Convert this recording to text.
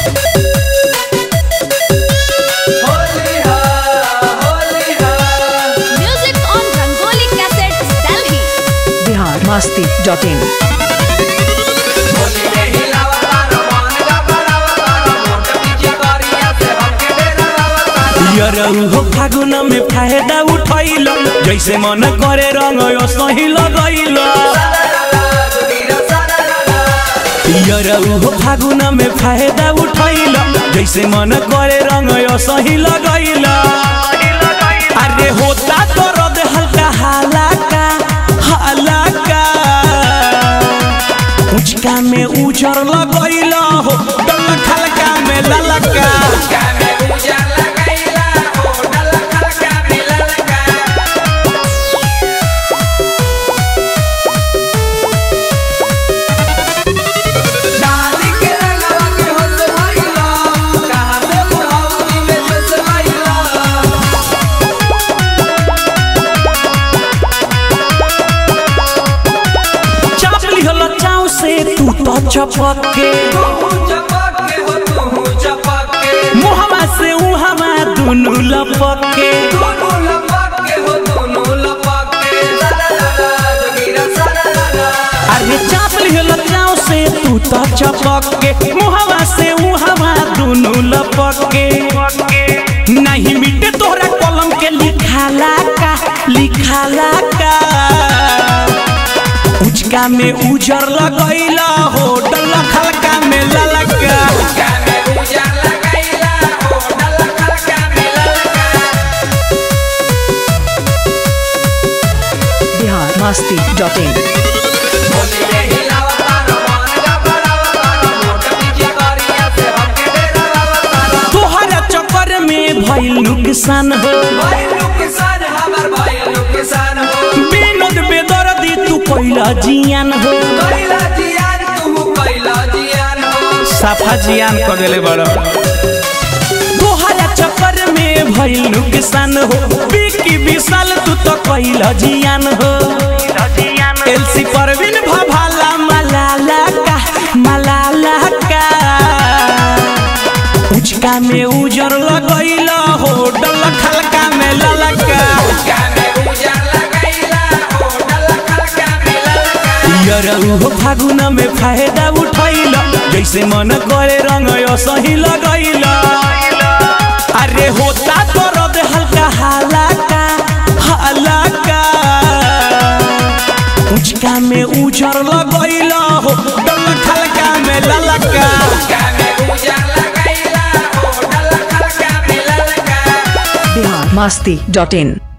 Music on Rangoli Cassettes, Delhi. Bihar Masti dot in यरऊ हो फागुन में फायदा उठैल जैसे मन करे रंग सही लगैल यरऊ हो फागुन में फायदा उठैल जैसे मन करे रंग सही लगैल अरे होता तो रद हल्का हालाका हालाका उचका में उजर लगैल हो डल खलका में ललका चाप लिहल चाव से तू तो चपके मुहवा से उहवा दुनु लपके अरे चाप लिहल चाव से तू तो चपके मुहवा से उहवा दुनु लपके नहीं मिटे तोहरा कलम के लिखाला का लिखाला का उचका में उजर लगैला हो डल खलका में ललका बिहार मस्ती डॉट इन तोहरा चक्कर में भइल नुकसान हो विनोद बेदर्दी तू पहिला जियान हो साफा जियान क देले बड़ तोहरा चक्कर में भइल नुकसान हो बिकी विशाल तू तो पहिला जियान हो एलसी परवीन भभाला मलाला का मलाला का उचका में उजर लगैला हो डल खलका में ललका यरऊ हो फागुन में फायदा उठैल जैसे मन करे रंग सही लगैल अरे होता तो रद हल्का हालाका हालाका उचका में उजर लगैल हो डल खलका में ललका बिहार मस्ती डॉट इन